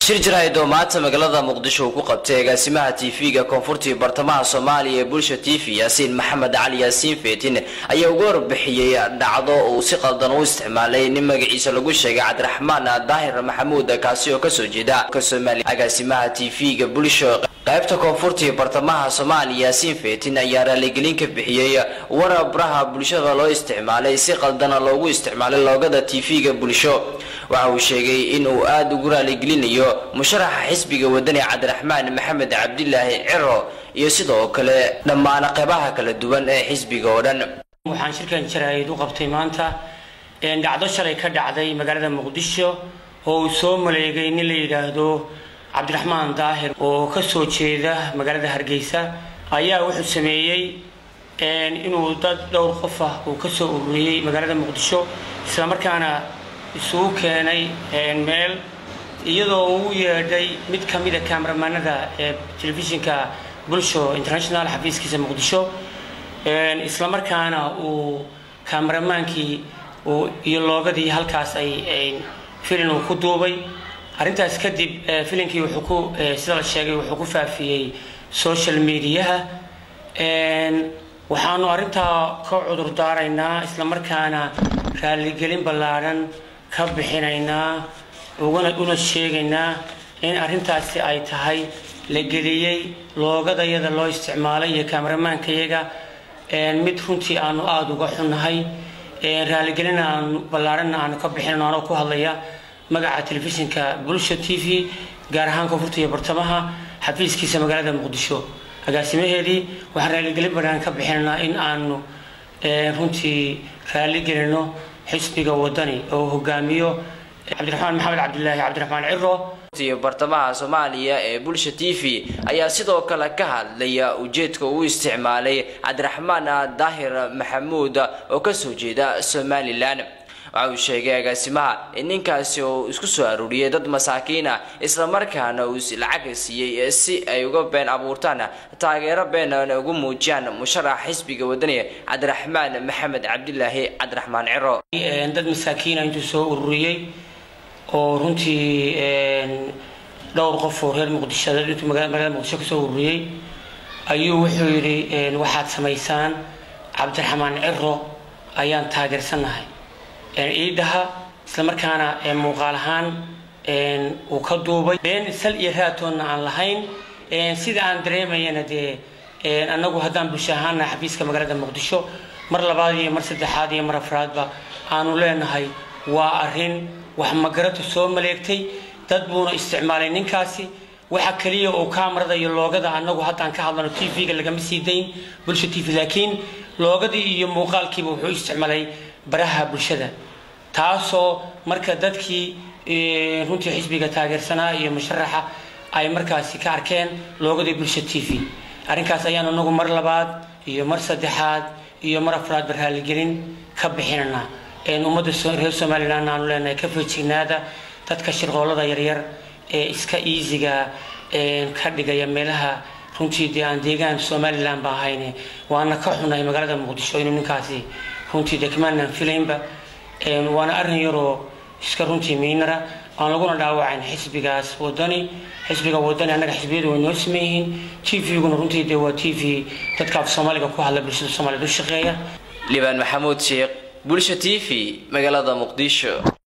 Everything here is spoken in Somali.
shir jaraa'id oo maanta magaalada muqdisho uu ku qabtay agaasimaha tv-ga koonfurtii bartamaha soomaaliya ee bulsha t v yaasiin maxamed cali yaasiin feetin ayaa uga warbixiyey dhacdo uu si qaldan u isticmaalay nin magaciisa lagu sheegay cabdiraxmaan daahir maxamuud kaasi oo kasoo jeeda somalia agaasimaha tv-ga bulsho qaybta koonfurtii bartamaha soomaaliya yaasiin feetin ayaa raaligelin ka bixiyey warabraha bulshada loo isticmaalay si qaldana loogu isticmaalay loogada tv-ga bulsho waxa uu sheegay in uu aada ugu raaligelinayo musharaxa xisbiga wadani cabdiraxmaan maxamed cabdilaahi ciro iyo sidoo kale dhammaan qeybaha kala duwan ee xisbiga oo dhan waxaan shirkan jaraa'id u qabtay maanta dhacdo shalay ka dhacday magaalada muqdisho oo uu soo maleegay nin la yidhaahdo cabdiraxmaan daahir oo kasoo jeeda magaalada hargeysa ayaa wuxuu sameeyey inuu dad dhowr qof ah uu kasoo ururiyey magaalada muqdisho islamarkaana isugu keenay meel iyadoo uu yeedhay mid ka mida kaamaramanada ee telefishinka bulsho international xafiiskiisa muqdisho islamarkaana uu kaameramaankii iyo loogadii halkaas ay filin uu ku duubay arrintaas kadib filinkii wuxuu ku sida la sheegay wuxuu ku faafiyey social mediaha waxaanu arrintaa ka cudur daaraynaa islamarkaana raaligelin ballaadhan ka bixinaynaa ugana una sheegaynaa in arrintaasi ay tahay la geliyey loogadayada loo isticmaalay iyo kaamaramankayaga mid runtii aanu aada uga xunnahay raaligelin aanu ballaadhanna aanu ka bixinayno anoo ku hadlaya magaca telefishinka bulsha t v gaar ahaan koonfurta iyo bartamaha xafiiskiisa magaalada muqdisho agaasimaheedii waxaan raaligelin ballaadhan ka bixinaynaa in aanu runtii raaligelino xisbiga wadani oo hogaamiyo cabdiraxmaan maxamed cabdilaahi cabdiraxmaan ciro bartamaha soomaaliya ee bulsha t v ayaa sidoo kale ka hadlaya ujeedka uu isticmaalay cabdiraxmaan daahir maxamuud oo kasoo jeeda somalilan waxa uu sheegay agaasimaha in ninkaasi uu isku soo aruuriyay dad masaakiina islamarkaana uu lacag siiyey si ay uga been abuurtaan taageero beenana ugu muujiyaan musharaxa xisbiga wadani cabdiraxmaan maxamed cabdilaahi cabdiraxmaan ciro dad masaakiina intuu soo ururiyey oo runtii dhowr qof oo reer muqdisho intuu magaalada muqdisho kasoo ururiyey ayuu wuxuu yidhi waxaad samaysaan cabdiraxmaan ciro ayaan taageersanahay iidhaha islamarkaana muuqaal ahaan uu ka duubay been sal iyo raatoonna aan lahayn sida aan dareemayana dee annagu haddaan bulsho ahaana xafiiska magaalada muqdisho mar labaad iyo mar saddexaad iyo mar afraadba aanu leenahay waa arrin wax magaratu soo maleegtay dad buuna isticmaalay ninkaasi waxa keliya uu kaamarada iyo loogada annagu haddaan ka hadlano t v-ga lagama sii dayn bulsha t v laakiin loogadii iyo muuqaalkiiba wuxuu isticmaalay baraha bulshada taasoo marka dadkii runtii xisbiga taageersanaa iyo musharaxa ay markaasi ka arkeen loogadii bulsha t v arrinkaas ayaan anagu mar labaad iyo mar saddexaad iyo mar afraadba raaligelin ka bixinanaa ummadda reer somalilan aanu leenahay ka feejignaada dadka shirqoolada yaryar ee iska iisiga ka dhigaya meelaha runtii dee aan deegaan somalilan ba ahayne waana ka xunahay magaalada muqdisho inuu ninkaasi runtii dee kamaanan filaynba waana arrin yaroo iska runtii miinara aan laguna dhaawacayn xisbigaas wadani xisbiga wadani annaga xisbiyadu way noo siman yihiin t v-guna runtii dee waa t v dadka af soomaaliga ku hadla bulshada soomaaliyed u shaqeeya libaan maxamuud sheekh bulsha t v magaalada muqdisho